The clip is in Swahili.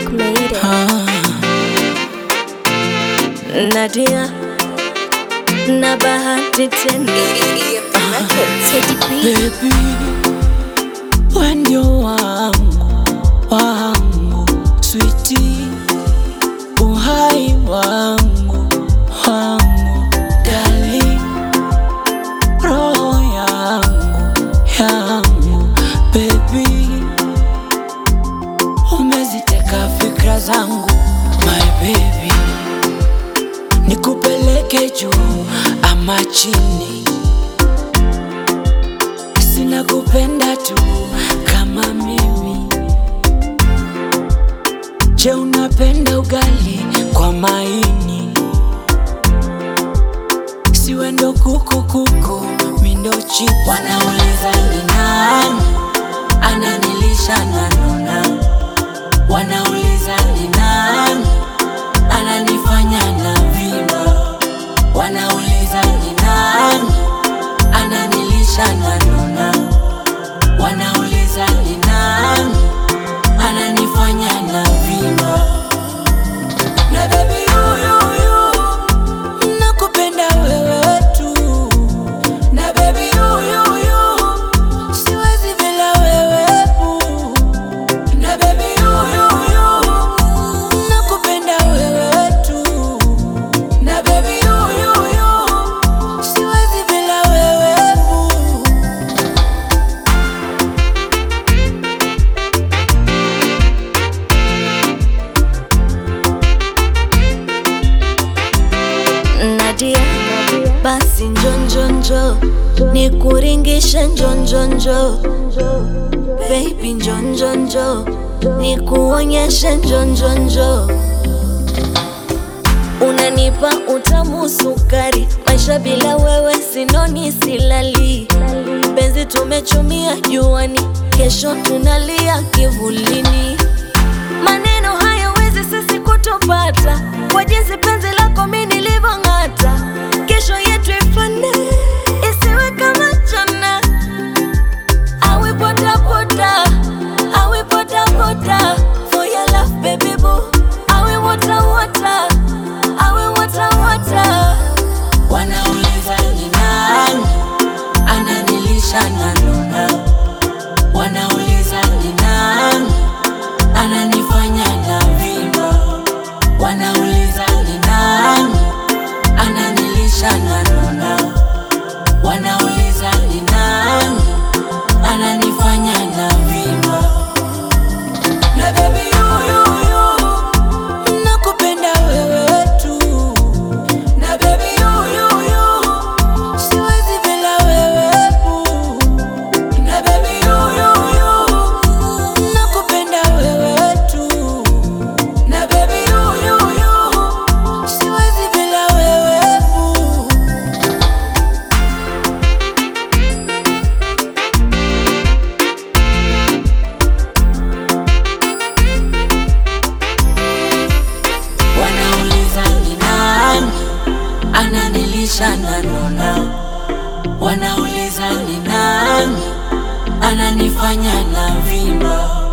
made it. Ah, Nadia na bahati tena Teddy B. baby, we ndio wangu wangu, switi, uhai wangu wangu, darling, roho yangu yangu, baby, umeziteka fikra zangu, my baby, nikupeleke juu ama chini sina kupenda tu kama mimi. Je, unapenda ugali kwa maini? Siwe ndo kuku kuku, mi ndo chipu. Wanauliza ni nani ananilisha na nuna, wanauliza ni nani ananifanya na vimba, wanauliza ni nani ananilisha na nuna, wanauliza ni nani ananifanya na vimba. Na baby huyu nakupenda wewe tu, na baby huyu siwezi bila wewe boo. na baby huyu nakupenda wewe tu, na baby huyu siwezi bila wewe boo. Nadia basi njonjonjo nikuringishe njonjonjo baby njonjonjo nikuonyeshe njonjonjo unanipa utamu sukari maisha bila wewe sinoni silali penzi tumechumia juani kesho tunalia kivulini maneno hayawezi sisi kutupata kwa jinsi penzi lako mi nilivyong'ata kesho yetu ifane isiwe kama jana awe potapota awe potapota for your love baby boo awe water water awe water water Wanauliza ni nani ananilisha na nuna, wanauliza ni nani ananifanya na vimba, wanauliza ni nani ananilisha na nuna, wanauliza ni nani ananifanya na vimba. Na baby huyu nakupenda wewe tu na baby huyu siwezi bila wewe boo. na baby huyu nakupenda wewe tu na baby huyu siwezi bila wewe boo. Wanauliza ni nani ananilisha na nuna, wanauliza ni nani ananifanya na vimba.